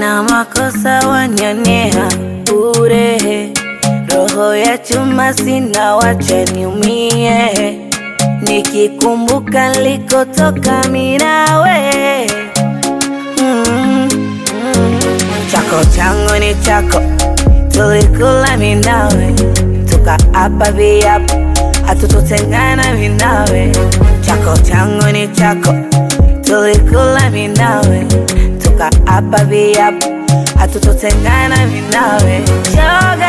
sina makosa wanionea bure, roho ya chuma sina, wacha niumie, nikikumbuka nilikotoka minawe mm, mm. Chako changu ni chako, tulikula minawe, tukaapa viapo, hatutotengana minawe. Chako changu ni chako, tulikula minawe, tukaapa viapo, hatutotengana minawe. Shoga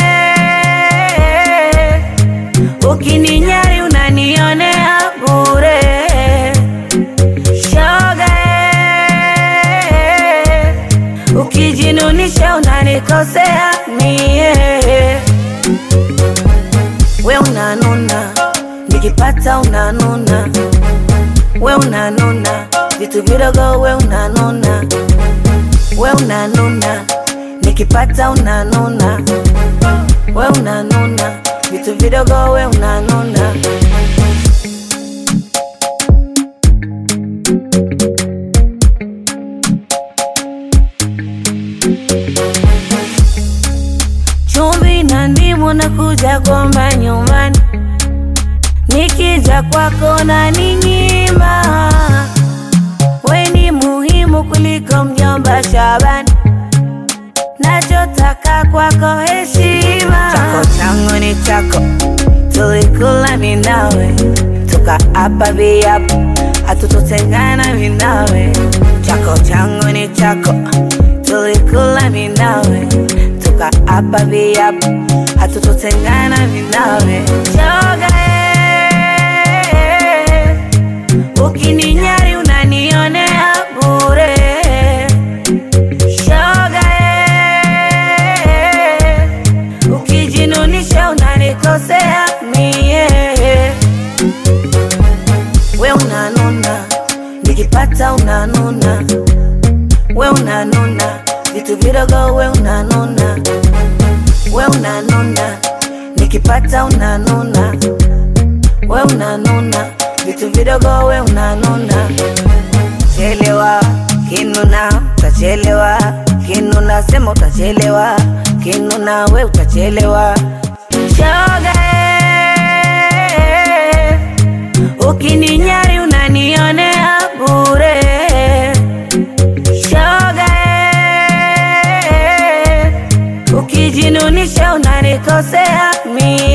eh, ukininyari unanionea bure. Shoga eh, ukijinunisha unanikosea mie. We unanuna, nikipata unanuna, we unanuna, vitu vidogo we unanuna, we unanuna, nikipata unanuna, we unanuna, vitu vidogo we unanuna. chumvi na ndimu na kuja kwamba nyumbani, nikija kwako na ninyima. We ni muhimu kuliko mjomba Shabani, nachotaka kwako heshima. Chako changu ni chako, tulikula minawe, tukaapa viapo, hatutotengana minawe. Chako changu ni chako, tulikula minawe, tukaapa viapo, hatutotengana minawe. Shoga eh, ukininyari unanionea bure. Shoga eh, ukijinunisha unanikosea mie. We unanuna, nikipata unanuna, we unanuna, vitu vidogo we unanuna, we unanuna, nikipata unanuna, we unanuna, vitu vidogo we unanuna. Chelewa kinuna, utachelewa kinuna, sema utachelewa kinuna, we utachelewa. Shoga eh, ukininyari unanionea bure. Shoga eh, ukijinunisha unanikosea mie.